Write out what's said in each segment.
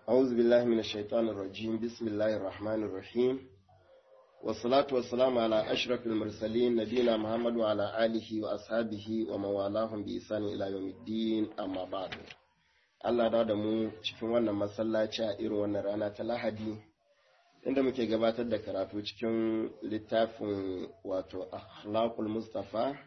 أعوذ بالله من الشيطان الرجيم بسم الله الرحمن الرحيم والصلاة والسلام على أشرف المرسلين نبينا محمد وعلى آله وأصحابه ومن والاهم بإحسان إلى يوم الدين أما بعد Allah da mu cikin wannan masallaci a irin wannan rana ta Lahadi inda muke gabatar da karatu cikin littafin wato Akhlaqul Mustafa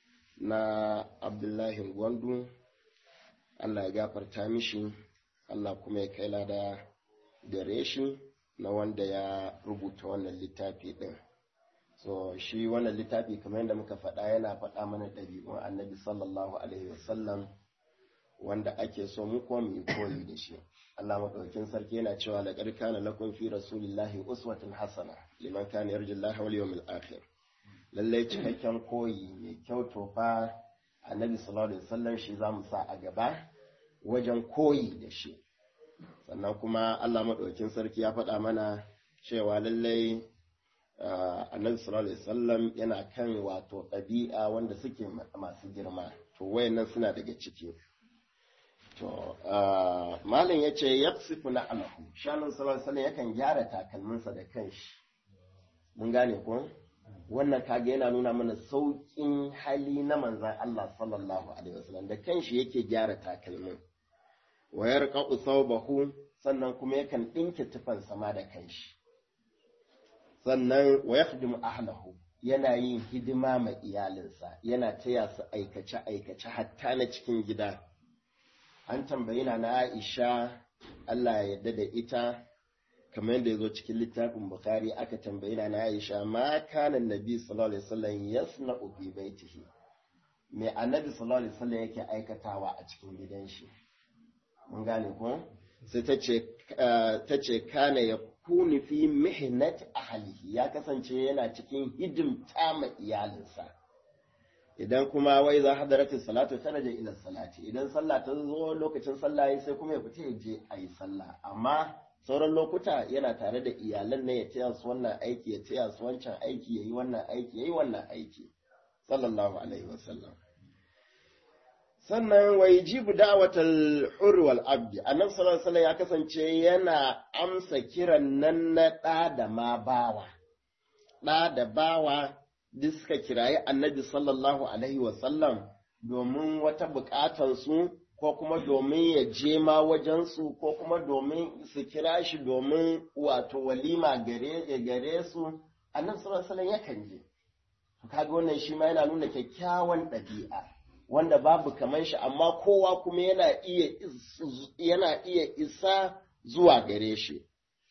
na Abdullahi Gwandu Allah ya gafarta mishi Allah kuma ya kai lada gare shi na wanda ya rubuta wannan littafi ɗin. So shi wannan littafi kamar yadda muka faɗa yana faɗa mana ɗabi'un annabi sallallahu alaihi wasallam wanda ake so mu kuma mu yi koyi da shi. Allah maɗaukin sarki yana cewa da kana lakum fi rasulillahi uswatun hasana liman kana yarjullaha wal yawmil akhir. Lallai cikakken koyi mai kyau to fa annabi sallallahu alaihi wasallam shi za mu sa a gaba wajen koyi da shi sannan kuma Allah maɗaukin sarki ya faɗa mana cewa lallai annabi sallallahu alaihi wasallam yana kan wato ɗabi'a wanda suke masu girma to wayannan suna daga ciki to malam ya ce yaqsifu na alahu shanun sallallahu alaihi wasallam yakan gyara takalminsa da kanshi mun gane ko wannan kaga yana nuna mana sauƙin hali na manzan Allah sallallahu alaihi wasallam da kanshi yake gyara takalmin wayar qa'u thawbahu sannan kuma yakan dinke tufan sama da kanshi sannan wa yakhdimu ahlahu yana yin hidima ma iyalinsa yana taya su aikace aikace hatta na cikin gida an tambayi na Aisha Allah ya yarda da ita kamar yadda ya zo cikin littafin Bukhari aka tambayi na Aisha ma kana Nabi sallallahu alaihi wasallam yasna'u fi baitihi me annabi sallallahu alaihi wasallam yake aikatawa a cikin gidan shi mun gane ko sai ta ce ta ce kana ya kuni fi mihnat ahlihi ya kasance yana cikin hidimta ma iyalinsa idan kuma wai za hadarati salatu sanaja ila salati idan sallah ta zo lokacin sallah sai kuma ya fita ya je a yi sallah amma sauran lokuta yana tare da iyalan ne ya taya su wannan aiki ya taya su wancan aiki ya yi wannan aiki ya yi wannan aiki sallallahu alaihi wasallam sannan wai jibu da'watal hur wal abdi annabi sallallahu alaihi ya kasance yana amsa kiran nan na ɗa da ma bawa ɗa da bawa duk suka kirayi annabi sallallahu alaihi wasallam domin wata buƙatar su ko kuma domin ya je ma wajensu ko kuma domin su kira shi domin wato walima gare gare su annabi sallallahu alaihi yakan je kaga wannan shi ma yana nuna kyakkyawan ɗabi'a wanda babu kaman shi amma kowa kuma yana iya yana iya isa zuwa gare shi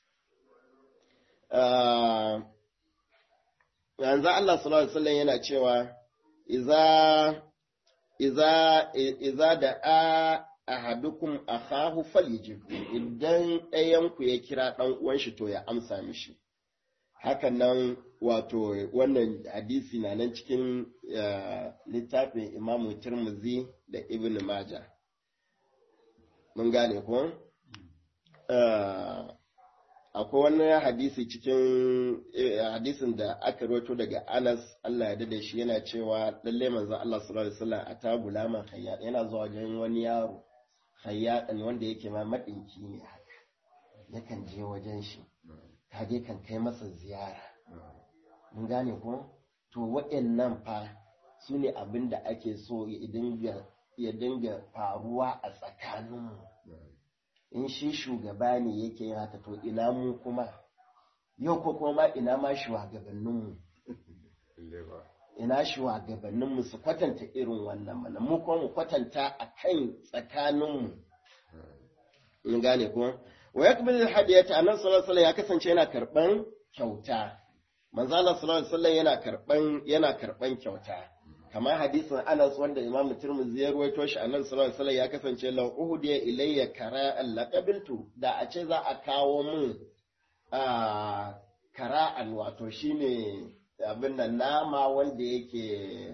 yanzu Allah sallallahu alaihi wasallam yana cewa iza iza iza da a ahadukum akhahu falyajib idan ɗayanku ya kira ɗan uwan shi to ya amsa mishi hakan nan wato wannan hadisi na nan cikin littafin Imam Tirmidhi da Ibn Majah mun gane ko akwai wani hadisi cikin hadisin da aka rawaito daga Anas Allah ya dade shi yana cewa lalle manzo Allah sallallahu alaihi wasallam ata gulaman hayyad yana zuwa wajen wani yaro hayyadan wanda yake ma madinki ne haka yakan je wajen shi kage kan kai masa ziyara mun gane ko to waɗannan fa su ne abin da ake so ya dinga faruwa a tsakaninmu in shi shugaba ne yake yin haka to ina mu kuma yau ko kuma ina ma shugabanninmu ina shugabanninmu su kwatanta irin wannan mana mu kuma mu kwatanta a kan tsakaninmu in gane kuma wa yakbil hadiyata annabi sallallahu alaihi ya kasance yana karban kyauta manzo Allah sallallahu alaihi wasallam yana karban yana karban kyauta kamar hadisin Anas wanda Imam Tirmidhi ya ruwaito shi annabi sallallahu alaihi wasallam ya kasance law uhdiya ilayya kara'an laqabiltu da a ce za a kawo min a kara'an wato shine abin nan nama wanda yake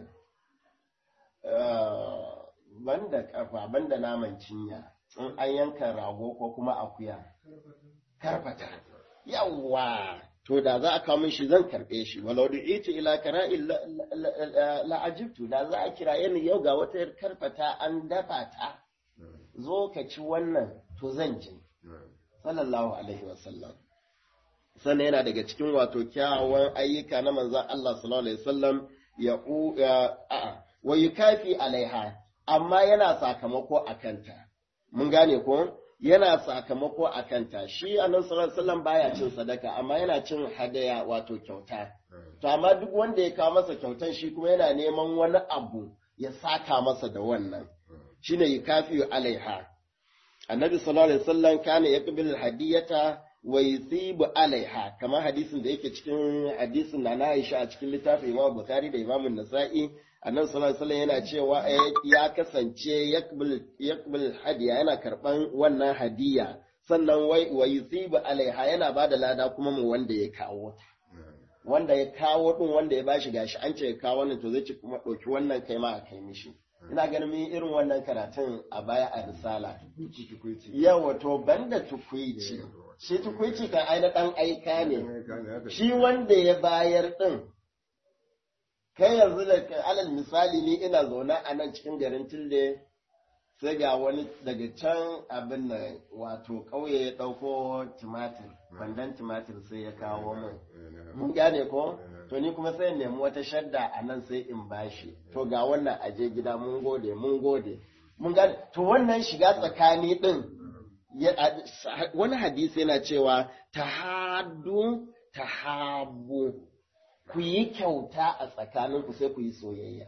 banda kafa banda naman cinya in an yanka rago ko kuma akuya karfata yawwa to da za a kawo min shi zan karɓe shi walau da ita ila kara'in la'ajibtu da za a kira ni yau ga wata karfata an dafa ta zo ka ci wannan to zan ji sallallahu alaihi wasallam sannan yana daga cikin wato kyawawan ayyuka na manzon Allah sallallahu alaihi wasallam ya a wa yukafi alaiha amma yana sakamako akanta mun gane ko yana sakamako akanta shi annabi sallallahu alaihi wasallam baya cin sadaka amma yana cin hadaya wato kyauta to amma duk wanda ya kawo masa kyautan shi kuma yana neman wani abu ya saka masa da wannan shine yukafi alaiha annabi sallallahu alaihi wasallam kana yaqbilu hadiyata wa yusibu alaiha kamar hadisin da yake cikin hadisin na na Aisha a cikin littafin Imam Bukhari da Imam Nasa'i annabi sallallahu alaihi wasallam yana cewa ya kasance yaqbil yaqbil hadiya yana karban wannan hadiya sannan wai wa yusibu alaiha yana bada lada kuma mu wanda ya kawo ta wanda ya kawo din wanda ya bashi gashi an ce ya kawo wannan to zai ci kuma ɗauki wannan kai ma a kai mishi ina ganin mun irin wannan karatun a baya a risala yawa to banda tukwici shi tukwici kan aina ɗan aika ne shi wanda ya bayar ɗin kai yanzu da alal misali ni ina zaune a nan cikin garin tilde sai ga wani daga can abin da wato ƙauye ya ɗauko tumatir kwandon tumatir sai ya kawo min mun gane ko to ni kuma sai nemi wata shadda a nan sai in bashi to ga wannan aje gida mun gode mun gode mun gane to wannan shiga tsakani din wani hadisi yana cewa tahaddu tahabbu ku yi kyauta a tsakaninku sai ku yi soyayya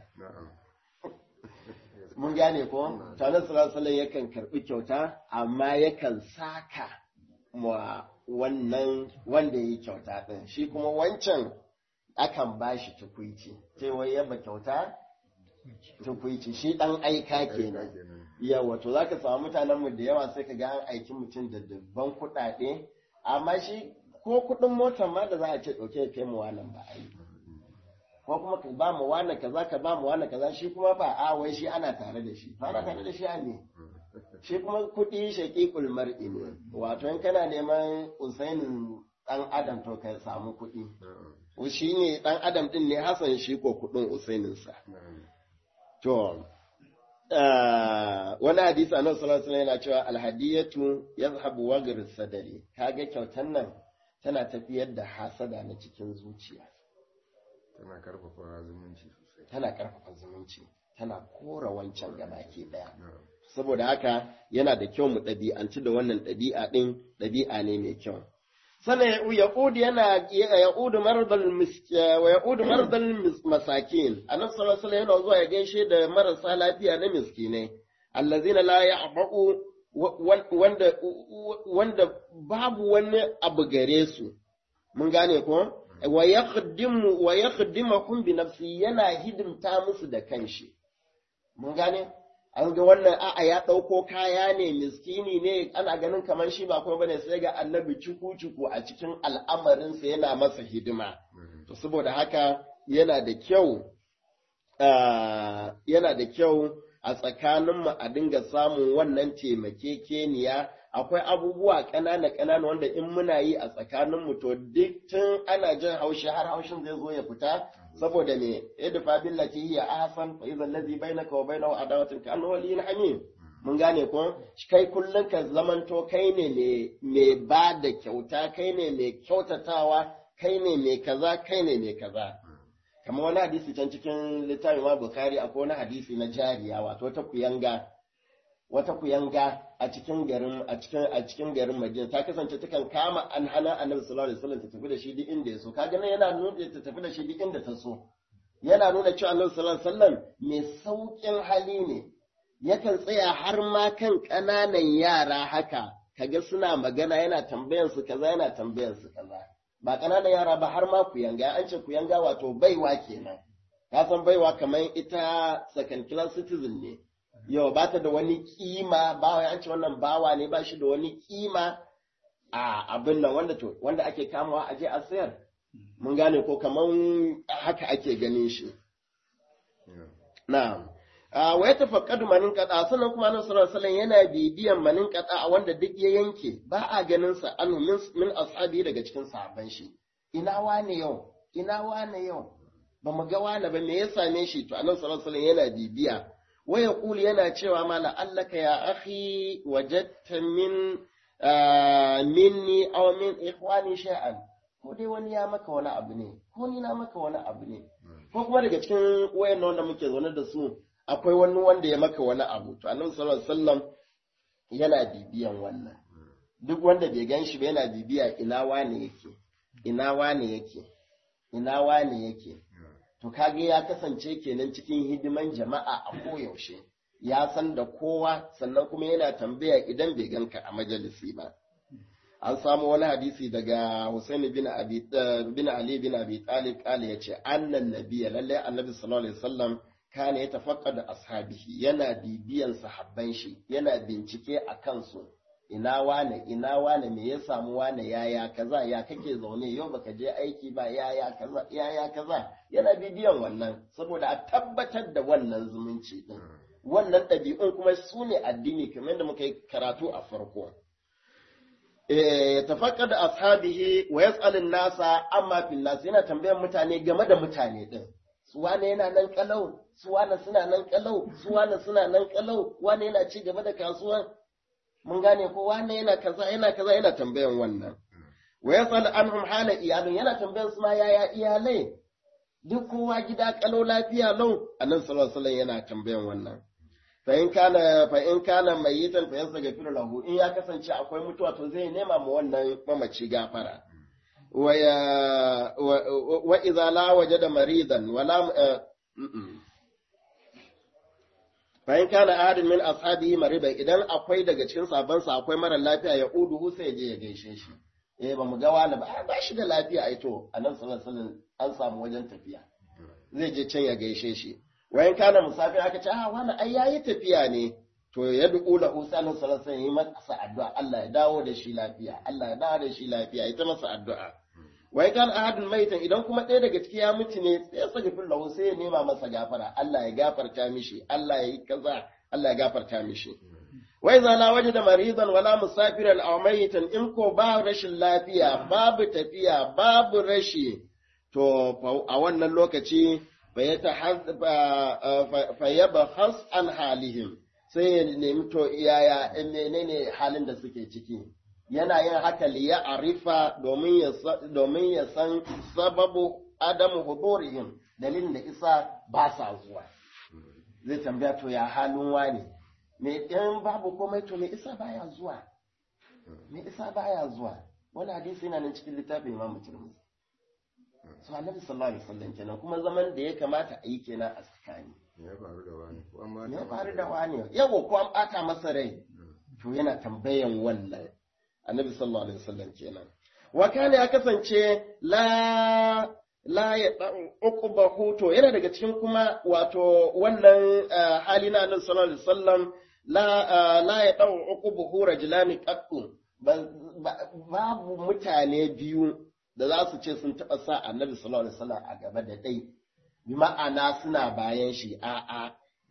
mun gane ko tanar sallallahu yakan karbi kyauta amma yakan saka wa wannan wanda yi kyauta din shi kuma wancan akan ba shi tukwici cewa yaba kyauta tukwici shi dan aika kenan yawa to zaka samu mutanen mu da yawa sai ka ga an aiki mutum da dubban kuɗaɗe amma shi ko kuɗin motar ma da za a ce ɗauke ya kai mu wannan ba a yi ko kuma ka ba mu wani kaza ka ba mu wani kaza shi kuma ba a wai shi ana tare da shi ba ana tare da shi a ne shi kuma kuɗi shaƙiƙul mar'i ne wato in kana neman usainin ɗan adam to ka samu kuɗi shi ne ɗan adam ɗin ne hasan shi ko kuɗin usaininsa to wani hadisi annabi sallallahu alaihi yana cewa alhadiyatu yazhabu wagr sadari kaga kyautan nan tana tafiyar da hasada na cikin zuciya tana karfafa zumunci sosai tana karfafa zumunci tana kora wancan gabaki daya saboda haka yana da kyau mu ɗabi'anci da wannan ɗabi'a ɗin ɗabi'a ne mai kyau sannan yaqud yana yaqud mardal wa yaqud mardal masakin annabi sallallahu alaihi yana zuwa ya gaishe da marasa lafiya na miskinai allazina la ya'ba'u wanda wanda babu wani abu gare su mun gane ko wa yakhdimu wa yakhdimuhum bi nafsi yana hidimta musu da kanshi mun gane an ga wannan a'a ya ɗauko kaya ne miskini ne ana ganin kamar shi ba kuma bane sai ga annabi cuku-cuku a cikin al'amarinsa yana masa hidima to saboda haka yana da kyau yana da kyau a tsakaninmu a dinga samun wannan taimakekeniya akwai abubuwa ƙanana ƙanana wanda in muna yi a tsakaninmu to duk tun ana jin haushi har haushin zai zo ya fita saboda me idfa billati hiya ahsan fa idza allazi bainaka wa bainahu adawatun ka annahu waliyyun hamim mun gane ko kai kullun ka zamanto kai ne mai ba da kyauta kai ne mai kyautatawa kai ne mai kaza kai ne mai kaza kamar wani hadisi can cikin littafin ma bukari akwai wani hadisi na jariya wato ta kuyanga wata kuyanga a cikin garin a cikin a cikin garin Madina ta kasance takan kama an hana Annabi sallallahu alaihi wasallam ta tafi da shi duk inda ya so kaga nan yana nuna ta tafi da shi duk inda ta so yana nuna cewa Annabi sallallahu alaihi wasallam mai saukin hali ne yakan tsaya har ma kan ƙananan yara haka kaga suna magana yana tambayan su kaza yana tambayan su kaza ba ƙananan yara ba har ma kuyanga an ce kuyanga wato baiwa kenan ka san baiwa kamar ita second class citizen ne yau ba ta da wani kima ba wai an ce wannan bawa ne ba shi da wani kima a abin nan wanda to wanda ake kamawa a je a sayar mun gane ko kaman haka ake ganin shi na'am wa ya tafaqqadu manin qada sannan kuma annabi sallallahu alaihi yana bibiyan manin qada a wanda duk ya yanke ba a ganin sa an min min ashabi daga cikin sahabban shi ina wane yau ina wane yau ba mu ga wane ba me ya same shi to annabi sallallahu alaihi yana bibiya waya kuli yana cewa ma la'allaka ya akhi wajadta min minni aw min ikhwani shay'an ko dai wani ya maka wani abu ne ko ni na maka wani abu ne ko kuma daga cikin wayan wanda muke zaune da su akwai wani wanda ya maka wani abu to annabi sallallahu alaihi wasallam yana bibiyan wannan duk wanda bai gan shi ba yana bibiya ina wane yake ina wane yake ina wane yake to kage ya kasance kenan cikin hidiman jama'a a koyaushe ya san da kowa sannan kuma yana tambaya idan bai ganka a majalisi ba an samu wani hadisi daga Hussein bin Abi bin Ali bin Abi Talib kale yace annan nabiyya lalle annabi sallallahu alaihi wasallam kana ya tafaqqada ashabihi yana bibiyan sahabban shi yana bincike a kansu ina wane ina wane me ya samu wane yaya kaza ya kake zaune yau baka je aiki ba yaya kaza yaya kaza yana bibiyan wannan saboda a tabbatar da wannan zumunci din wannan ɗabi'un kuma su ne addini kamar yadda muka yi karatu a farko ya tafakkar da ashabihi wa yas'alun nasa amma fil nas yana tambayar mutane game da mutane din su wane yana nan kalau su wane suna nan kalau su wane suna nan kalau wane yana ci gaba da kasuwan mun gane ko wane yana kaza yana kaza yana tambayan wannan wa yas'al anhum hala iyalin yana tambayan su ma yaya iyalai duk kowa gida kalau lafiya lau annabi sallallahu alaihi wasallam yana tambayan wannan fa in kana fa in kana mayitan fa yastaghfiru lahu in ya kasance akwai mutuwa to zai nema ma wannan mamaci gafara wa ya wa idza la wajada maridan wala fa in kana ahadin min ashabihi maridan idan akwai daga cikin sabansa akwai mara lafiya ya uduhu sai je ya gaishe shi eh ba mu ga wani ba ba shi da lafiya ai to annabi sallallahu alaihi wasallam an samu wajen tafiya zai je can ya gaishe shi wayan kana musafir aka ce ah wani ai yayi tafiya ne to ya duku la usanin sallallahu alaihi wasallam masa addu'a Allah ya dawo da shi lafiya Allah ya dawo da shi lafiya ita masa addu'a wai kan ahadun maitan idan kuma ɗaya daga ciki ya mutu ne sai ya saka fil lahu sai ya nema masa gafara Allah ya gafarta mishi Allah ya yi kaza Allah ya gafarta mishi wai za la waje da maridan wala musafiran aw mayitan in ko ba rashin lafiya babu tafiya babu rashi to a wannan lokaci fayyabahas an halihim sai ya nemi to iyaya menene halin da suke ciki yana yin haka liya arifa domin ya san sababu adamu hudurihim dalilin da isa ba sa zuwa zai tambaya to ya halin wani me in babu komai to me isa baya zuwa me isa baya zuwa wani hadisi yana nan cikin littafin imam tirmidhi so annabi sallallahu alaihi wasallam kenan kuma zaman da ya kamata a yi kenan a tsakani ya faru da wani ko an ba ya faru da wani yawo ko an bata masa rai to yana tambayan wannan annabi sallallahu alaihi wasallam kenan wa kana ya kasance la la ya uquba huto yana daga cikin kuma wato wannan hali na annabi sallallahu alaihi wasallam la la ya dau uqubuhu rajulani qattu babu mutane biyu da za su ce sun taɓa sa annabi sallallahu alaihi wasallam a gaba da dai bi ma'ana suna bayan shi a'a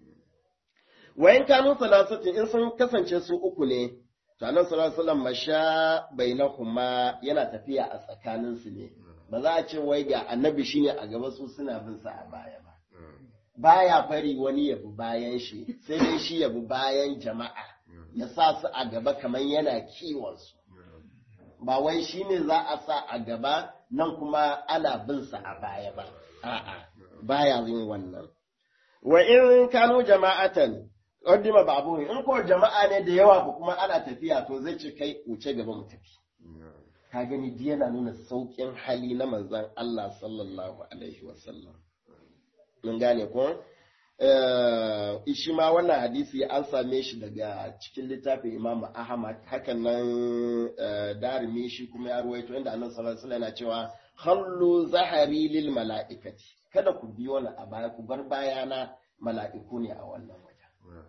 wayan kanu salasatin in sun kasance su uku ne to annabi sallallahu alaihi wasallam masha bainahuma yana tafiya a tsakanin su ne ba za a ce wai ga annabi shine a gaba su suna bin sa a baya ba baya fari wani ya bi bayan shi sai dai shi ya bi bayan jama'a ya sa su a gaba kamar yana kiwon su ba wai shi ne za a sa a gaba nan kuma ana bin sa a baya ba a'a baya yin wannan wa in kanu jama'atan qaddima babu in ko jama'a ne da yawa ko kuma ana tafiya to zai ce kai wuce gaba mu tafi ka gani ji yana nuna saukin hali na manzon Allah sallallahu alaihi wasallam mun gane ko shi ma wannan hadisi an same shi daga cikin littafin Imam Ahmad hakan nan darimi shi kuma ya ruwaito inda Annabi sallallahu alaihi wasallam yana cewa khallu zahari lil mala'ikati kada ku biyo ni a baya ku bar bayana mala'iku ne a wannan wajen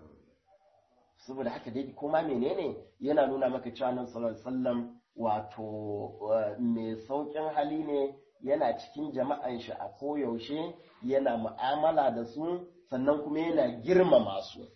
saboda haka dai kuma menene yana nuna maka cewa Annabi sallallahu alaihi wasallam wato mai saukin hali ne yana cikin jama'an shi a koyaushe yana mu'amala da su sannan kuma yana girmama su.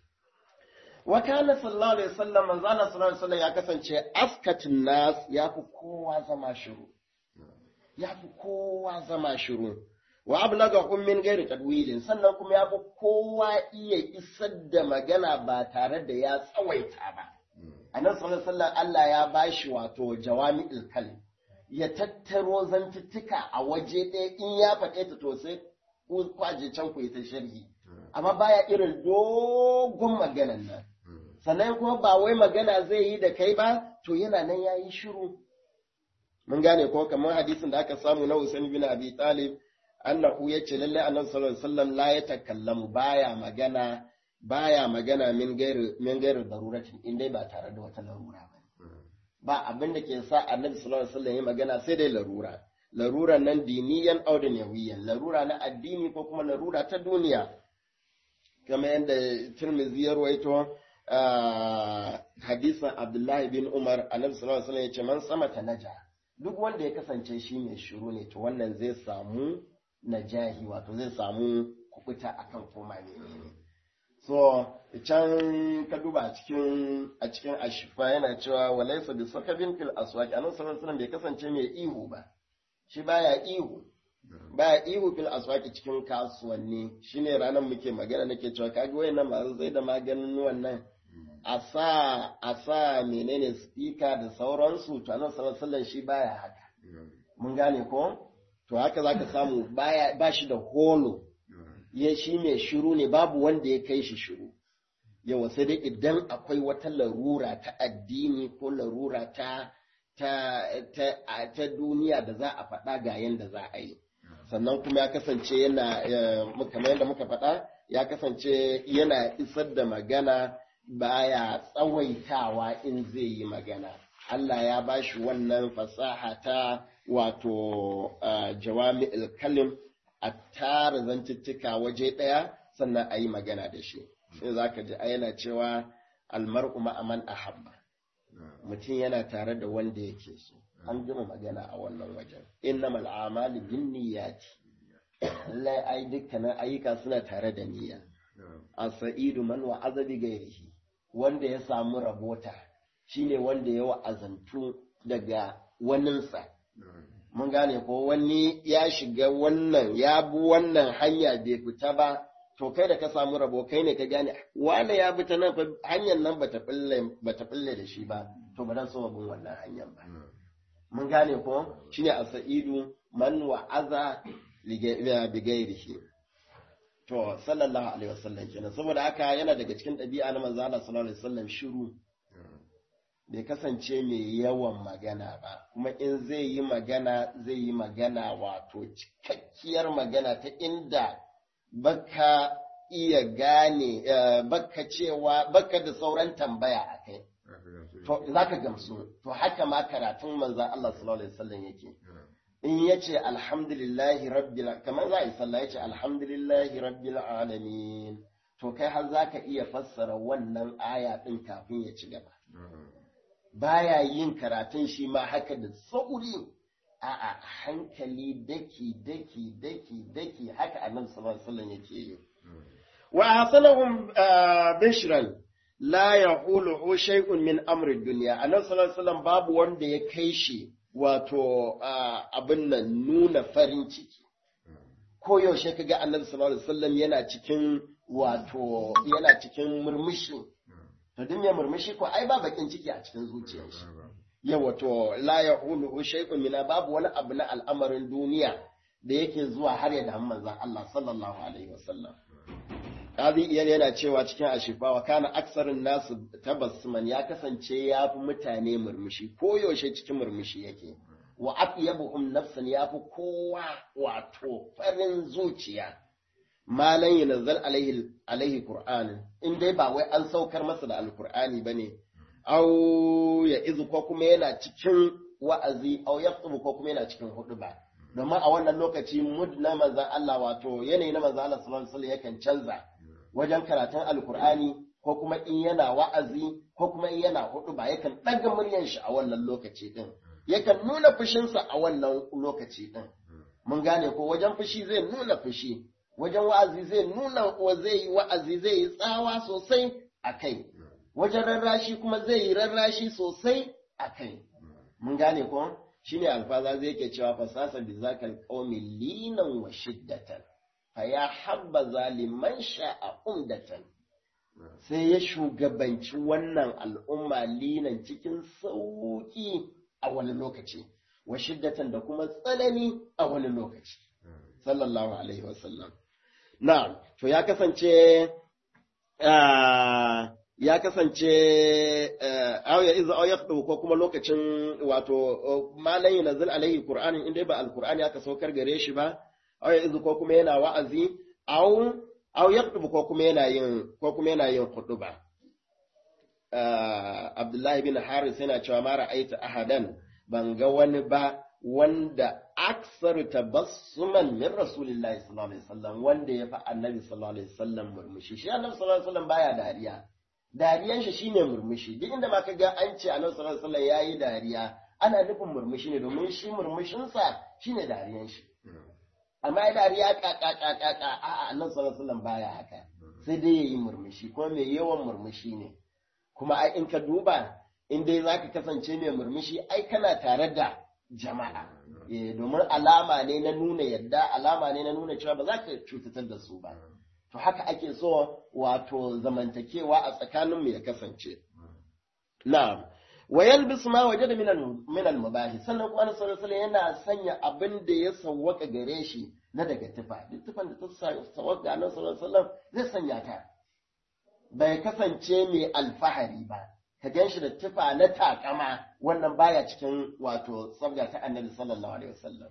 Wa kana sallallahu alaihi wasallam manzo Allah sallallahu alaihi wasallam ya kasance askatin nas ya fi kowa zama shiru. Ya fi kowa zama shiru. Wa ablagahum min ghairi tadwilin sannan kuma ya fi kowa iya isar da magana ba tare da ya tsawaita ba. annabi sallallahu alaihi wasallam Allah ya bashi wato jawami'ul kalim ya tattaro zantuttuka a waje ɗaya in ya faɗe ta to sai ku kwaje can ku yi ta sharhi amma baya irin dogon maganan nan sannan kuma ba wai magana zai yi da kai ba to yana nan ya yi shiru mun gane ko kamar hadisin da aka samu na Usain bin Abi Talib annahu yace lalle annabi sallallahu alaihi wasallam la yatakallamu baya magana baya magana min gairi min gairi daruratin in dai ba tare da wata larura ba ba abin da ke sa annabi sallallahu alaihi wasallam ya magana sai dai larura larura nan diniyan aw dunyawiyan larura na addini ko kuma larura ta duniya kamar yadda Tirmidhi ya rawaito hadisin Abdullahi bin Umar annabi sallallahu alaihi wasallam ya ce man sama ta naja duk wanda ya kasance shi mai shiru ne to wannan zai samu najahi wato zai samu kubuta akan koma ne so can ka duba a cikin a cikin ashifa yana cewa walaysa bi sakabin fil aswaq annabi sallallahu alaihi wasallam bai kasance mai ihu ba shi baya ihu baya ihu fil aswaq cikin kasuwanni shine ranar muke magana nake cewa kaga wayannan masu zai da maganin wannan a sa a sa menene speaker da sauransu to annabi sallallahu alaihi wasallam shi baya haka mun gane ko to haka zaka samu baya ba shi da holo ya shi mai shiru ne babu wanda ya kai shi shiru yawa sai dai idan akwai wata larura ta addini ko larura ta ta ta, ta duniya da za a faɗa ga yanda za a yi sannan kuma ya kasance yana kamar yadda muka faɗa ya kasance yana isar da magana baya tsawaitawa in zai yi magana Allah ya ba shi wannan fasaha ta wato jawami kalim a tara zantuttuka waje ɗaya sannan a yi magana da shi sai za ka ji yana cewa almar'u ma'aman ahabba mutum yana tare da wanda yake so an gama magana a wannan wajen innamal a'malu binniyati lallai ai dukkanin ayyuka suna tare da niyya a sa'idu man wa'aza bi gairihi wanda ya samu rabota shine wanda ya wa'azantu daga waninsa mun gane ko wani ya shiga wannan ya bi wannan hanya bai fita ba to kai da ka samu rabo kai ne ka gane wanda ya bi ta nan hanyar nan bata fille bata fille da shi ba to ba dan so bin wannan hanyar ba mun gane ko shine a sa'idu man wa'aza bi gairihi To, sallallahu Alaihi wasallam kenan saboda haka yana daga cikin ɗabi'a na manzo Allah sallallahu Alaihi wasallam shiru bai kasance mai yawan magana ba, kuma in zai yi magana zai yi magana wato cikakkiyar magana ta inda baka iya gane baka cewa baka da sauran tambaya a kai. To, za ka gamsu, to haka ma karatun manzan Allah sallallahu Alaihi wasallam yake. in ya ce alhamdulillahi rabbil kamar za a yi sallah ya ce alhamdulillahi rabbil alamin to kai har za ka iya fassara wannan aya ɗin kafin ya ci gaba baya yin karatun shi ma haka da sauri a hankali daki daki daki daki haka annabi sallallahu alaihi wasallam yake yi wa hasanahum bishran la yaqulu shay'un min amri dunya annabi sallallahu alaihi wasallam babu wanda ya kai shi wato abin nan nuna farin ciki ko yaushe ka ga annabi sallallahu alaihi wasallam yana cikin wato yana cikin murmushi to duk mai murmushi ko ai ba bakin ciki a cikin zuciyar shi yawa to la yaqulu shay'un min babu wani abu na al'amarin duniya da yake zuwa har ya da manzon Allah sallallahu alaihi wasallam Kazi iyal yana cewa cikin ashifa wa kana aksarin nasu tabassuman ya kasance ya fi mutane murmushi ko yaushe cikin murmushi yake wa atyabuhum nafsan ya fi kowa wato farin zuciya malan yanazzal alaihi alaihi qur'an in dai ba wai an saukar masa da alqur'ani bane au ya izu ko kuma yana cikin wa'azi au yaqtubu ko kuma yana cikin huduba domin a wannan lokaci mud na manzon Allah wato yanayi na manzon Allah sallallahu alaihi wasallam yakan canza wajen karatun alkur'ani ko kuma in yana wa'azi ko kuma in yana hudu ba yakan ɗaga muryan shi a wannan lokaci ɗin yakan nuna fushinsa a wannan lokaci ɗin mun gane ko wajen fushi zai nuna fushi wajen wa'azi zai nuna wa zai yi wa'azi zai yi tsawa sosai a kai wajen rarrashi kuma zai yi rarrashi sosai a kai mun gane ko shine alfaza zai ke cewa fasasa bi zakal qaumi linan wa shiddatan faya habba zaliman sha'a umdatan sai ya shugabanci wannan al'umma linan cikin sauƙi a wani lokaci wa shiddatan da kuma tsanani a wani lokaci sallallahu alaihi wasallam na to ya kasance ya kasance auya iza au yaqdu ko kuma lokacin wato malai nazil alaihi qur'anin inda ba alqur'ani aka saukar gare shi ba auya iza ko kuma yana wa'azi au au yaqdu ko kuma yana yin ko kuma yana yin khutba Abdullahi bin Haris yana cewa ma ra'aita ahadan ban ga wani ba wanda aksaru tabassuman min rasulillahi sallallahu alaihi wasallam wanda ya fi annabi sallallahu alaihi wasallam murmushi shi annabi sallallahu alaihi wasallam baya dariya dariyan shi shine murmushi duk inda ma kaga an ce annabi sallallahu alaihi wasallam yayi dariya ana nufin murmushi ne domin shi murmushin sa shine dariyan shi amma ya dariya ka ka ka ka ka a annabi sallallahu alaihi wasallam baya haka sai dai yayi murmushi ko mai yawan murmushi ne kuma ai in ka duba in dai zaka kasance mai murmushi ai kana tare da jama'a domin alama ne na nuna yadda alama ne na nuna cewa ba za ka cutatar da su ba to haka ake so wato zamantakewa a tsakaninmu ya kasance na'am wa yalbisu ma wajada min al-mubahi sannan kuma Annabi sallallahu alaihi yana sanya abin da ya sawwaka gare shi na daga tufa duk tufan da ta sawwaka Annabi sallallahu alaihi wasallam zai sanya ta bai kasance mai alfahari ba ka gan shi da tufa na takama wannan baya cikin wato sabga ta annabi sallallahu alaihi wasallam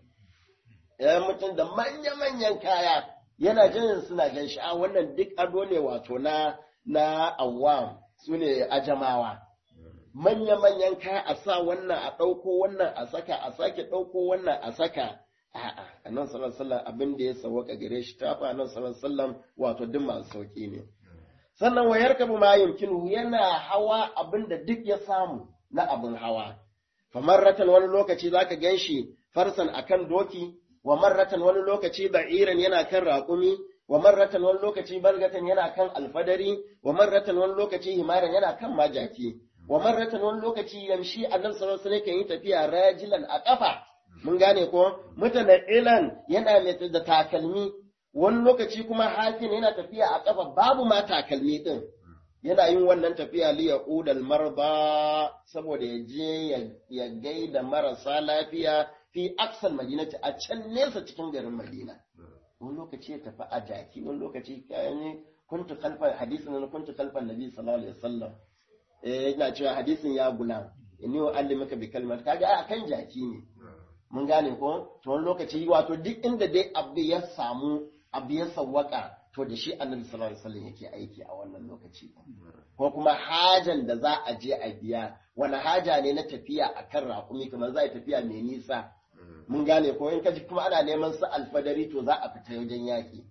ya mutum da manya-manyan kaya yana jin suna gan shi a wannan duk ado ne wato na na awam su ne ajamawa manya-manyan kaya a sa wannan a ɗauko wannan a saka a sake ɗauko wannan a saka a'a annabi sallallahu alaihi wasallam abin da ya sawaka gare shi tafa annabi sallallahu alaihi wasallam wato duk masu sauki ne sannan wa yarkabu ma yumkinu yana hawa abin da duk ya samu na abin hawa fa marratan wani lokaci zaka ganshi farsan akan doki wa marratan wani lokaci ba'iran yana kan raƙumi wa marratan wani lokaci bargatan yana kan alfadari wa marratan wani lokaci himaran yana kan majaki wa marratan wani lokaci yamshi annabi sallallahu alaihi wasallam kan yi tafiya rajilan a kafa mun gane ko mutane ilan yana mai da takalmi wani lokaci kuma hafin yana tafiya a ƙafa babu ma takalmi ɗin yana yin wannan tafiya li ya udal marba saboda ya je ya gaida marasa lafiya fi aksal madinati a can nesa cikin garin madina wani lokaci ya tafi a jaki wani lokaci kayan kuntu kalfan hadisin na kuntu kalfan nabi sallallahu alaihi wasallam eh yana cewa hadisin ya gulam inni wa allimaka bi kalmat kaga a kan jaki ne mun gane ko to wani lokaci wato duk inda dai abu ya samu abu ya sawwaka to da shi annabi sallallahu alaihi wasallam yake aiki a wannan lokaci ko kuma hajan da za a je a biya wani haja ne na tafiya akan raƙumi kamar za a tafiya mai nisa mun gane ko in kaji kuma ana neman su alfadari to za a fita wajen yaƙi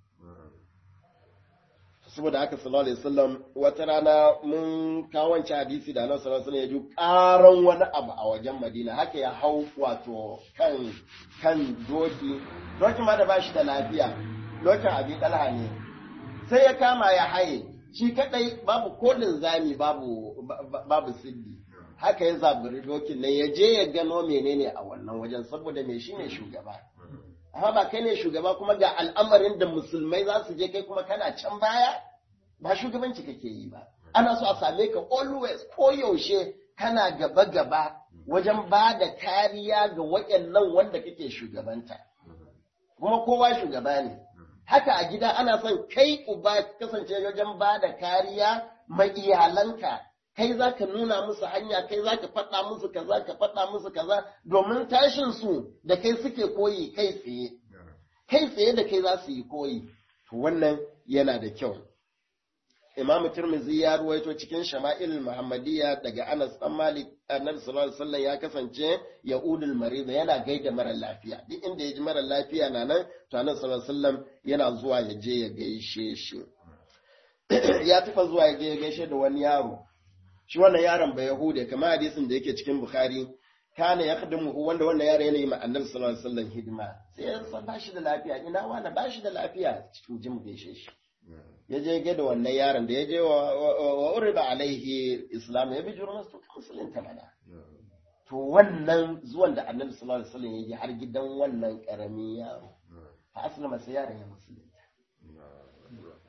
saboda haka sallallahu alaihi wasallam wata rana mun kawance hadisi da annabi sallallahu alaihi wasallam ya ji karan wani abu a wajen Madina haka ya hau wato kan kan doki doki ma da bashi da lafiya dokin abi talha ne sai ya kama ya haye shi kadai babu kolin zami babu babu siddi haka ya zaburi dokin nan ya je ya gano menene a wannan wajen saboda me shine shugaba amma ba kai ne shugaba kuma ga al'amarin da musulmai za su je kai kuma kana can baya ba shugabanci kake yi ba ana so a same ka always ko yaushe kana gaba gaba wajen ba da kariya ga waɗannan wanda kake shugabanta kuma kowa shugaba ne haka a gida ana son kai uba kasance wajen ba da kariya ma iyalanka kai za ka nuna musu hanya kai za ka faɗa musu kaza ka faɗa musu kaza domin tashin su da kai suke koyi kai tsaye kai tsaye da kai za su yi koyi to wannan yana da kyau Imam Tirmidhi ya ruwaito cikin Shama'il Muhammadiyya daga Anas dan Malik Annabi sallallahu alaihi wasallam ya kasance Ya'udul Marid yana gaida mara lafiya duk inda ya ji mara lafiya na nan to Annabi sallallahu alaihi wasallam yana zuwa ya je ya gaishe shi ya tafa zuwa ya je ya gaishe da wani yaro shi wannan yaron ba Yahude kamar hadisin da yake cikin Bukhari kana ya khadimu wanda wannan yaro yana yi ma Annabi sallallahu alaihi wasallam hidima sai ya san ba shi da lafiya ina wani ba shi da lafiya cikin jin gaishe shi ya je ga da wannan yaron da ya je wa uriba alaihi islam ya bi jurmas to musulunta mana to wannan zuwan da annabi sallallahu alaihi wasallam ya yi har gidan wannan karamin yaro fa aslama sai yaron ya musulunta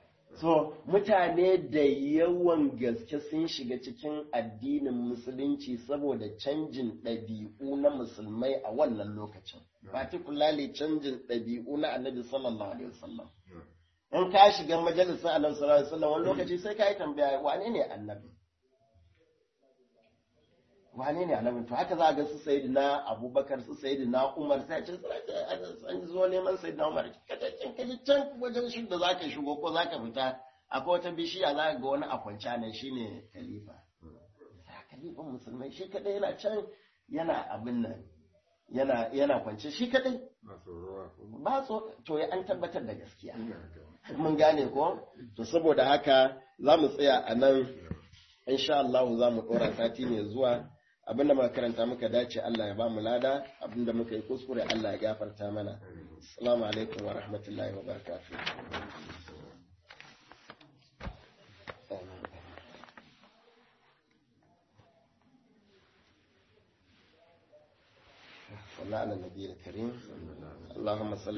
so mutane da yawan gaske sun shiga cikin addinin musulunci saboda canjin ɗabi'u na musulmai a wannan lokacin particularly canjin ɗabi'u na annabi sallallahu alaihi wasallam in ka shiga majalisar annabi sallallahu alaihi wasallam wani lokaci sai ka yi tambaya wane ne annabi wane ne annabi to haka za a ga su sayyidina abubakar su sayyidina umar sai ce an zo neman sayyidina umar kacacin kaji can wajen shi da zaka shigo ko zaka fita akwai wata bishiya za ga wani a kwanci nan shine khalifa khalifan musulmai shi kadai yana can yana abin nan yana yana kwance shi kadai ba so to ya an tabbatar da gaskiya mun gane ko to saboda haka za mu tsaya a nan insha Allah za mu ɗora sati ne zuwa abinda muka karanta muka dace Allah ya ba mu lada abinda muka yi kuskure Allah ya gafarta mana assalamu alaikum wa rahmatullahi wa barakatuh صلى على النبي الكريم اللهم صل